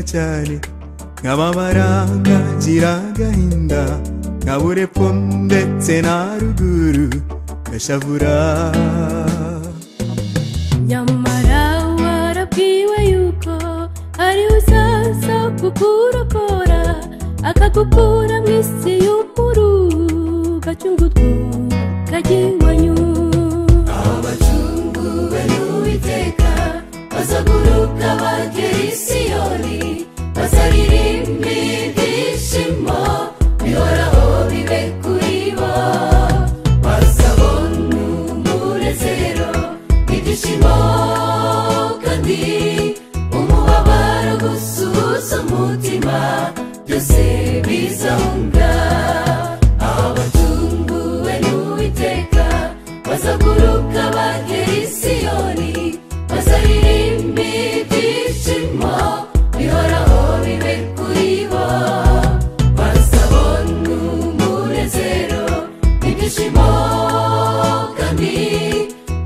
cyane nk'amabaranga ngira agahinda nkabura epfo ndetse na ruguru gashavura nyamara warabwiwe yuko ari uzaza kukurokora akagukura mu isi y'ukuru gacungutwu kagiwanyu aho bacunguwe n'uwiteka bazaguruka bagera i siyoni bazaririmba ibyishimo bihoraho bibe kuri bo bazabona umunezero ibyishimo kandi umubabaro gusuhuza umutima byose bizahunga aho batunguwe n'uwiteka bazaguruka bagera i siyoni bazaririmba ibyishimo bihoraho bibe kuri bo bazabona umunezero ibyishimo kandi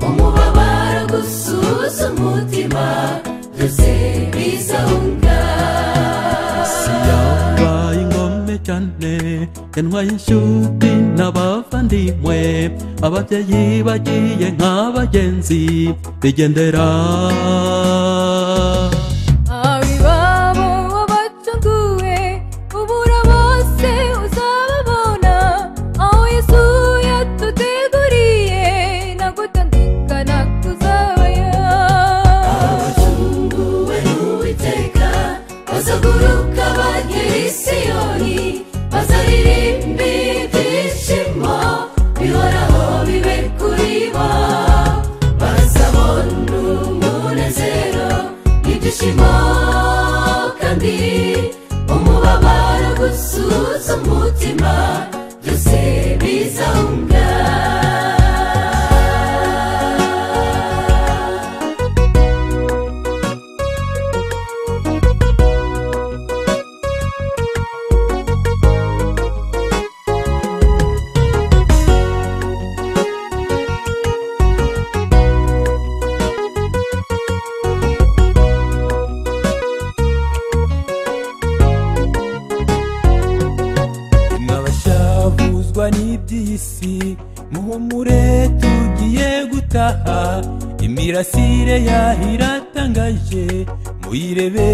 umubabaro gusuza umutima byose bizahunga Bayi ngome cyane yantwaye inshuti n'abavandimwe ababyeyi bagiye nk'abagenzi bigendera abibabo wabatunguwe ubura bose uzababona aho yesu yatuteguriye nagutandukana kuzabayo abacunguwe n'uwiteka bazaguruka bagera i siyoni bazaririmba ibyishimo bihoraho bibe kuri bo bazabona umunezero ibyishimo kandi umubabaro gusuza umutima byose bizahunga mwabashavuzwa n'iby'isi muhumure tugiye gutaha imirasire yaho iratangaje muyirebe